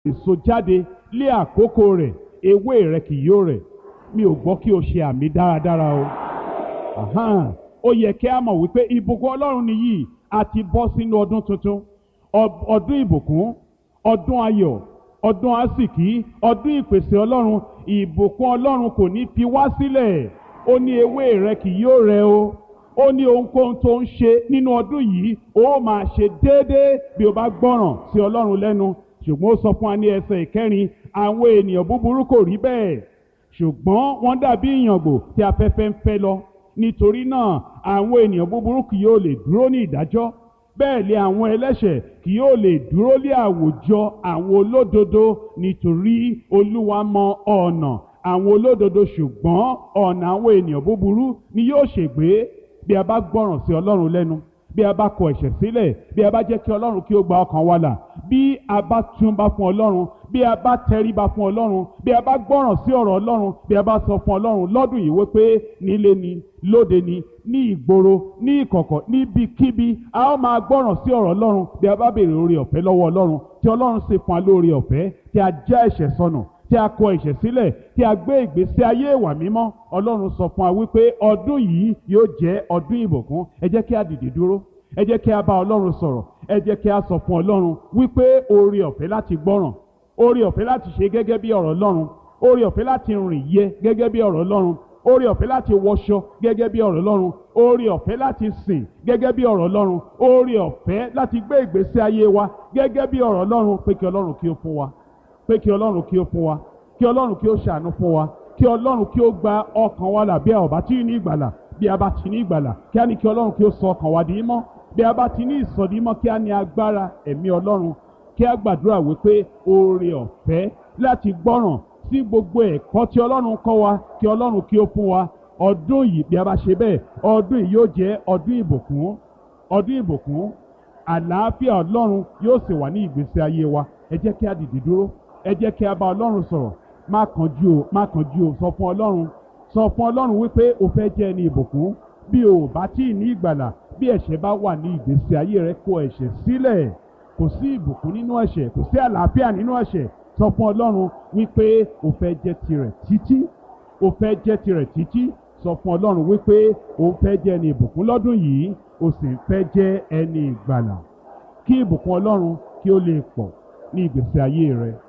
èso jáde lé àkókò rẹ̀ ewé rẹ̀ kì yóò rẹ̀ mi ò gbọ́ kí o ṣe àmì dáradára o Ahan. ó yẹ kí a mọ̀ wípé ìbùkún ọlọ́run nìyí a ti bọ́ sínú ọdún tuntun Ọ- ọdún ìbùkún ọdún ayọ̀ ọdún àsìkí ọdún ìpèsè ọlọ́run ìbùkún ọlọ́run kò ní fi wá sílẹ̀ ó ní ewé rẹ̀ kì yóò rẹ̀ o ó ní ohunkóhun tó ń ṣe nínú ọdún yìí ó máa ṣe déédéé bí o bá gbọ́ràn sí ọlọ́run lẹ́nu ṣùgbọ́n ó sọ fún wa ní ẹsẹ̀ ìkẹrin àwọn ènìyàn búburú kò rí bẹ́ẹ̀ ṣùgbọ́n wọ́n dàbí ìyàngbò tí afẹ́fẹ́ ń fẹ́ lọ nítorí náà àwọn ènìyàn búburú kì yóò lè dúró ní ìdájọ́ bẹ́ẹ̀ lé àwọn ẹlẹ́ṣẹ̀ kì yóò lè dúró lé àwùjọ àwọn olódodo nítorí olúwa mọ ọ̀nà àwọn olódodo ṣùgbọ́n ọ̀nà àwọn ènìyàn búburú ni yóò ṣègbé bí a bá gbọ́ràn sí ọlọ́run lẹ́nu bí a bá kọ ẹ̀ṣẹ̀ sílẹ̀ bí a bá jẹ́ kí ọlọ́run kí ó gba ọkàn wa là bí a bá túnbá fún ọlọ́run bí a bá tẹríba fún ọlọ́run bí a bá gbọ́ràn sí ọ̀rọ̀ ọlọ́run bí a bá sọ fún ọlọ́run lọ́dún yìí wípé nílé ni lóde ni ní ìgboro ní ìkọ̀kọ̀ níbikíbi a ó máa gbọ́ràn sí ọ̀rọ̀ ọlọ́run bí a bá béèrè oore ọ̀fẹ́ lọ́wọ́ ọlọ́run tí ọlọ́run sì fún wa lóore ọ̀fẹ́ tí a já ẹ̀ṣẹ̀ sọnù tí a kọ ẹ̀ṣẹ̀ sílẹ̀ tí a gbé ìgbésí ayé ìwà mímọ́ ọlọ́run sọ fún wa wípé ọdún yìí yóò jẹ́ ọdún ìbùkún ẹ jẹ́ kí a dìde dúró ẹ jẹ́ kí a bá ọlọ́run sọ̀rọ̀ ẹ jẹ́ kí a sọ fún ọlọ́run wípé oore ọ̀fẹ́ láti gbọ́ràn oore ọ̀fẹ́ láti ṣe gẹ́gẹ́ bí ọ̀rọ̀ ọlọ́run oore ọ̀fẹ́ láti rìn yẹ gẹ́gẹ́ bí ọ̀rọ̀ ọlọ́run oore ọ̀fẹ́ láti wọṣọ gẹ́gẹ́ bí ọ̀rọ̀ ọlọ́run oore ọ̀fẹ́ láti sìn gẹ́gẹ́ bí ọ̀rọ̀ ọlọ́run oore ọ̀fẹ́ láti gbé ìgbésí ayé wa gẹ́gẹ́ bí ọ̀rọ̀ ọlọ́run pé kí ọlọ́run kí ó fún wa pé kí ọlọ́run kí ó fún wa kí ọlọ́run kí ó ṣàánú fún wa kí ọlọ́run kí ó gba ọkàn wa là bí a ò bá tí ní ìgbàlà bí a bá ti ní ìgbàlà kí á ní kí ọlọ́run kí ó sọ ọkàn wa di mọ́ bí a bá ti ní ìsọdímọ́ kí á ní agbára ẹ̀mí ọlọ́run kí á gbàdúrà wípé oore ọ̀fẹ́ láti gbọ́ràn sí gbogbo ẹ̀kọ́ tí ọlọ́run kọ́ wa kí ọlọ́run kí ó fún wa ọdún yìí bí a bá ṣe bẹ́ẹ̀ ọdún yìí yóò jẹ́ ọdún ìbùkún ọdún ìbùkún àlàáfíà ọlọ́run yóò sì wà ní ìgbésí ayé wa ẹ jẹ́ kí a dìde dúró ẹ jẹ́ kí a bá ọlọ́run sọ̀rọ̀ má kánjú o má kánjú o sọ fún ọlọ́run sọ fún ọlọ́run wípé o fẹ́ jẹ́ ẹni ìbùkún bí o ò bá tí ì ní ìgbàlà bí ẹ̀ṣẹ̀ bá wà ní ìgbésí ayé rẹ kó ẹ̀ṣẹ̀ sílẹ̀ kò sí ìbùkún nínú ẹ̀ṣẹ̀ kò sí àlàáfíà nínú ẹ̀ṣẹ̀ sọ fún ọlọ́run wípé o fẹ́ jẹ́ tirẹ̀ títí o fẹ́ jẹ́ tirẹ̀ títí sọ fún ọlọ́run wípé o fẹ́ jẹ́ ẹni ìbùkún lọ́dún yìí o sì ń fẹ́ jẹ́ ẹni ìgbàlà kí ìbùkún ọlọ́run kí ó lè pọ̀ ní ìgbésí ayé rẹ.